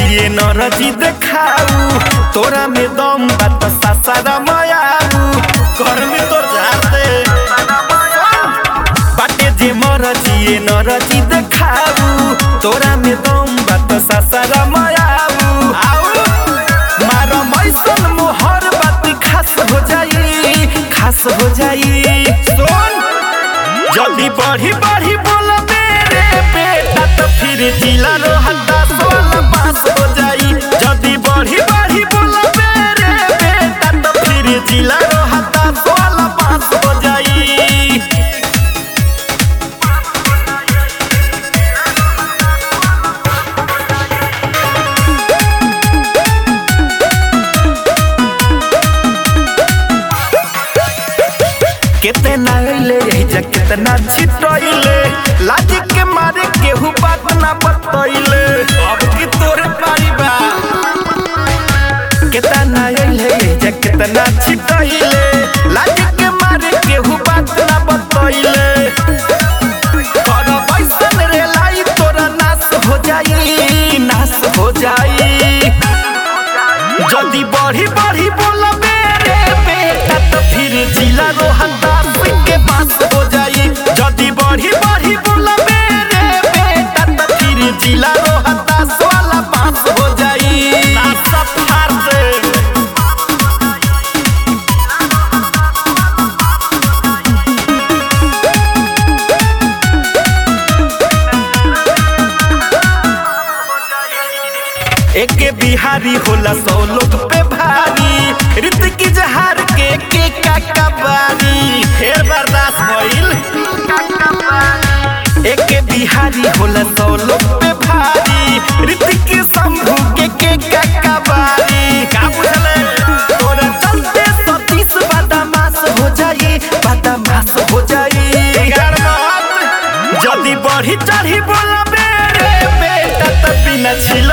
जिए नरजी देखाऊ तोरा में दम बात सासारा मयाऊ कर में तोर जाते बाटे जे मर जिए नरजी देखाऊ तोरा में दम बात सासारा मयाऊ आऊ मार मैसन मोहर बात खास हो जाई खास हो जाई सुन जल्दी बढ़ी बढ़ी बोल मेरे बेटा तो फिर जिला रोहता सोलह पास हो जाई जल्दी बढ़ी बढ़ी बोल मेरे बेटा तो फिर जिला रोहता सोलह पास हो जाई कितना अइले जा कितना छिटइले लाज के मारे केहू बात ना बतइले अब की तोरे पारी बा कितना अइले जा कितना छिटइले लाज के मारे केहू बात ना बतइले कर बैसन रे लाई तोरा नाश हो जाई नाश हो जाई जल्दी बढ़ी बढ़ी बोल मेरे बेटा तो फिर जिला रोहतास के पास हो जाई जल्दी बढ़ी बढ़ी बोल मेरे बेटा तो फिर जिला रोहतास वाला पास हो जाई नासा फार से एके बिहारी होला सौ लोग पे भारी रित की जहार के के काका बारी फेर बर्दाश्त भइल एके बिहारी होला सौ लोग पे भारी रित की शंभू के के काका बारी का बुझले तोरा चलते सतीश बदमाश हो जाई बदमाश हो जाई बिगाड़ मत जल्दी बढ़ी चढ़ी बोला मेरे बेटा तो बिना छिल